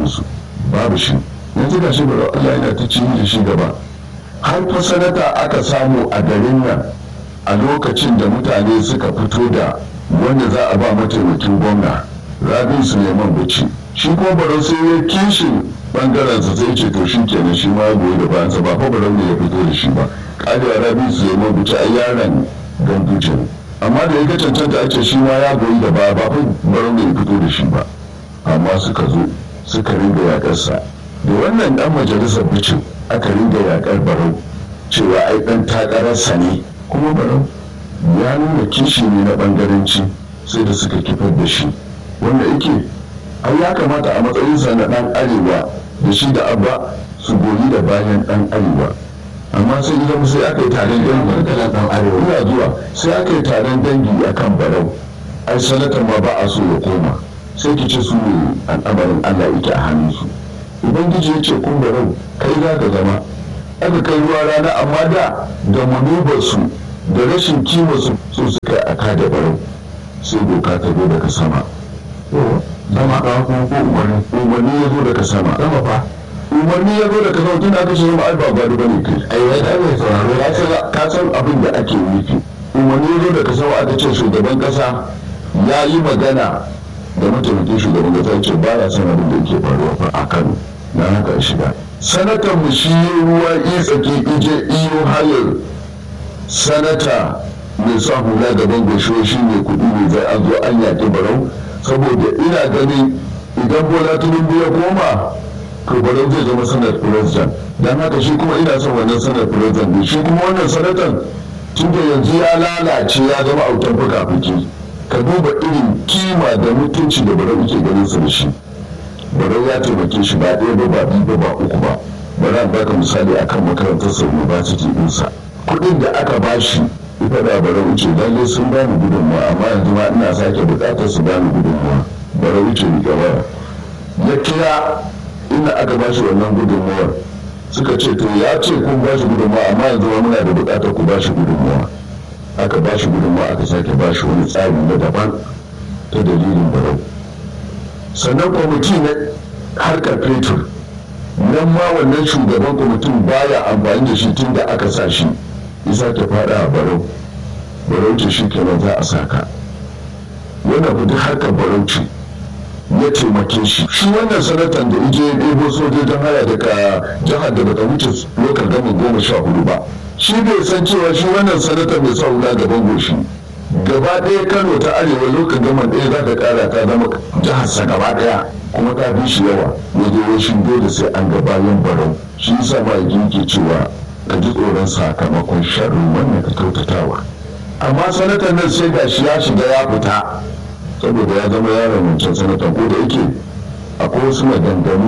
musu babu shi yanzu ga shi bari Allah yana ta ci da shi gaba har fa sanata aka samu a garin nan a lokacin da mutane suka fito da wanda za a ba mataimakin gwamna rabin suleiman bacci shi ko barau sai ya kishin bangaren sa sai ce to shi kenan shi ma goyi da bayansa ba fa barau ne ya fito da shi ba kadewa rabin suleiman bacci a yaran ganduje ne amma da ya ga cancanta ake shi ma ya goyi da baya ba fa barau ne ya fito da shi ba amma suka zo suka ringa yakarsa da wannan dan majalisar bicin aka ringa yakar barau cewa ai dan takararsa ne kuma barau ya nuna kishi ne na bangaranci sai da suka kifar da shi wanda yake ai ya kamata a matsayinsa na dan arewa da shi da abba su goyi da bayan dan arewa amma sai zama sai aka yi taron dangi dan arewa ina zuwa sai aka yi taron dangi akan barau ai sanatan ma ba a so ya koma sai ki ce su ne al'amarin allah yake a hannunsu ubangiji ya ce kun barau kai za ka zama aka kai ruwa rana amma da da manubarsu da rashin kima su so suka a kada barau sai doka ta zo daga sama sama ka kuma ko umarni umarni ya zo daga sama sama fa umarni ya zo daga sama tun aka ce zama ai ba gado bane kai ai wai ai mai sauraro ya ce ka san abin da ake nufi umarni ya zo daga sama aka ce shugaban kasa ya yi magana da mataimakin shugaban kasa ce ba ya san abin da yake faruwa fa a Kano na haka shiga sanatan mu shi ruwa tsaki ije iyo hayar sanata mai sa hula gaban gosho shi ne kuɗi ne zai an zo an yaƙi barau saboda ina ganin idan bola tinubu ya koma to barau zai zama sanar president don haka shi kuma ina son wannan sanar president ne shi kuma wannan sanatan tun da yanzu ya lalace ya zama autan fuka-fuki ka duba irin kima da mutunci da barau ke ganin su da shi barau ya taimake shi ba ɗaya ba ba biyu ba ba uku ba bari an baka misali akan makarantar sa university ɗinsa kuɗin da aka bashi ita da barau ce lalle sun bani gudunmawa amma yanzu ma ina sake buƙatar su bani gudunmawa barau ce ni gaba ya kira inda aka bashi wannan gudunmawar suka ce to ya ce kun bashi gudunmawa amma yanzu ma muna da buƙatar ku bashi gudunmawa aka bashi gudunmawa aka sake bashi wani tsari na daban ta dalilin barau sannan kwamiti na harkar fetur nan ma wannan shugaban kwamitin baya amfani da shi tun da aka sa shi isa ta fada a barau barauci shi kenan za a saka wannan kudi harkar barauci ya taimake shi shi wannan sanatan da ije ya ɗebo sojojin haya daga jihar da bata wuce lokal gama goma sha hudu ba shi bai san cewa shi wannan sanatan mai sa hula gaban goshi gaba ɗaya kano ta arewa lokacin gaman ɗaya za ka ƙara ta zama jiharsa gaba ɗaya kuma ta fi shi yawa ya je rashin dole sai an ga bayan barau shi yasa ma ke cewa ka ji tsoron sakamakon sharrin wannan ka kyautatawa amma sanatan nan sai ga shi ya shiga ya fita saboda ya zama yaron wancan sanatan ko da yake akwai wasu maganganu